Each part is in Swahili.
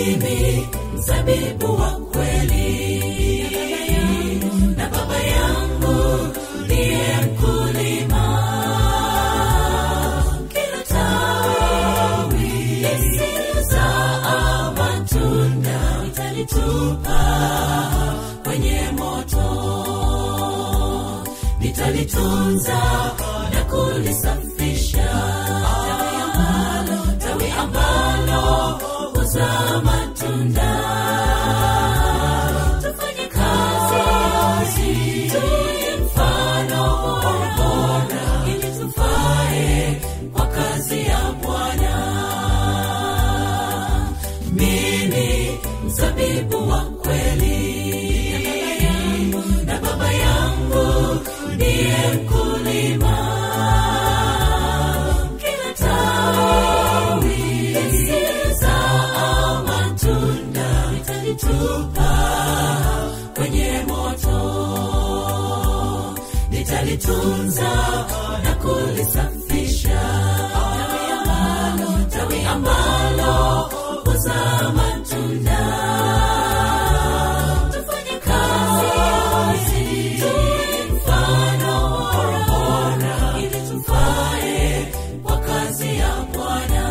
mimi mzabibu wa kweli na baba yangu ndiye mkulima kila tawi lisilozaa matunda nitalitupa kwenye moto nitalitunza na kulisafisha tawi ambalo tawi ambalo huzaa matunda tufanye kazi tuwe mfano bora ili tufae kwa kazi ya bwana mimi mzabibu wa kweli na baba yangu ndiye mkulima kila tawi lisilozaa matunda nitalitupa kwenye moto nitalitunza na kulisafisha tawi ambalo tawi ambalo huzaa matunda tufanye kazi tuwe mfano bora ili tufae kwa kazi ya bwana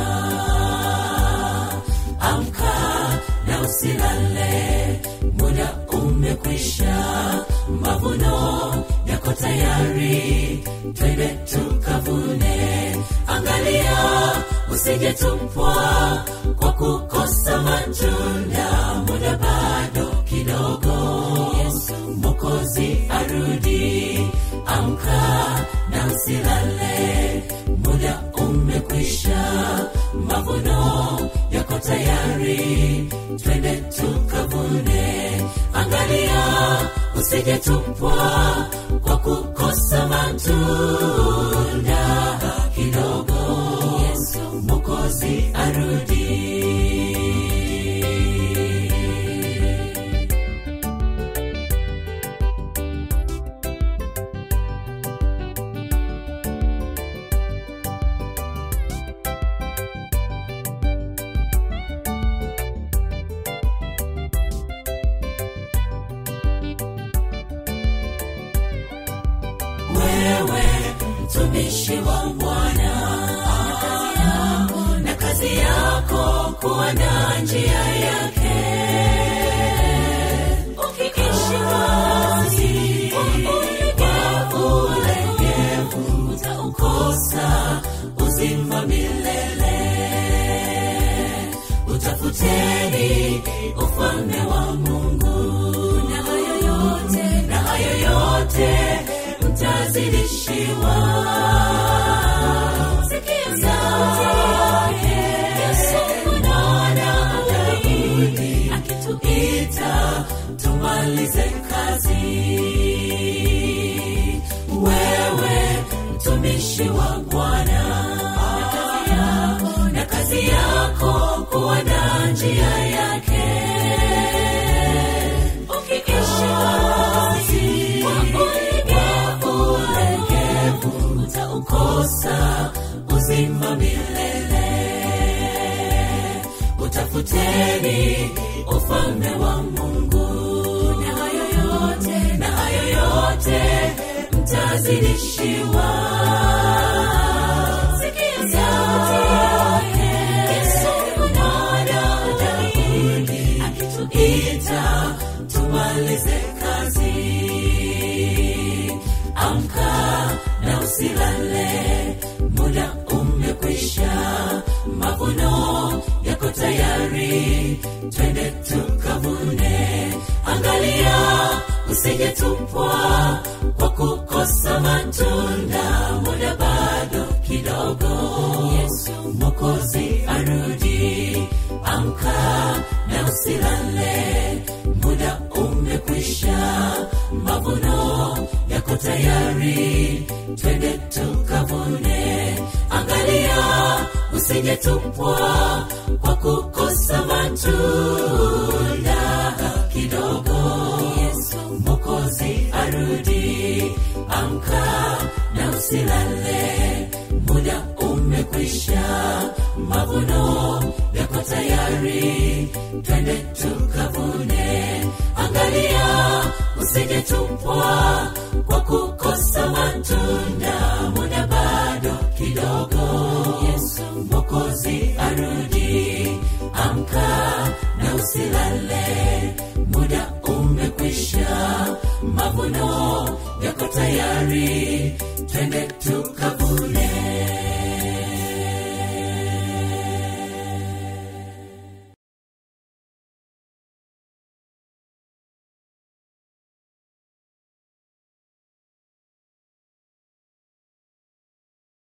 amka na usilale muda umekwisha mavuno yako tayari twende tukavune angalia usijetupwa kwa kukosa matunda muda bado kidogo yesu mokozi arudi amka na usilale muda umekwisha mavuno yako tayari twende tukavune angalia usijetupwa kwa kukosa matunda kidogo yesu mokozi arudi wewe mtumishi wa bwana na kazi yako kuandaa njia yake ukiishi kazi kwa ulegevu utaukosa uzima milele utafuteni ufalme wa mungu na hayo yote na hayo yote mtazidishiwa sikia sauti yesu mwana daudi akituita tumalize kazi wewe mtumishi wa bwana na kazi yako na kazi yako kuandaa njia yake ukiishi kazi kwa ulegevu utaukosa uzima milele utafuteni ufalme wa mungu na hayo yote na hayo yote mtazidishiwa Sikia sauti yake, Yesu mwana Daudi akituita tumalize kazi amka na usilale muda umekwisha mavuno yako tayari twende tukavune angalia usijetupwa kwa kukosa matunda muda bado kidogo yesu mokozi arudi amka na usilale muda umekwisha mavuno yako tayari twende tukavune angalia usijetupwa kwa kukosa matunda kidogo yesu mokozi arudi amka na usilale muda umekwisha mavuno yako tayari twende tukavune angalia usijetupwa kwa kukosa matunda muda bado kidogo yesu mokozi arudi amka na usilale muda umekwisha mavuno yako tayari twende tukavune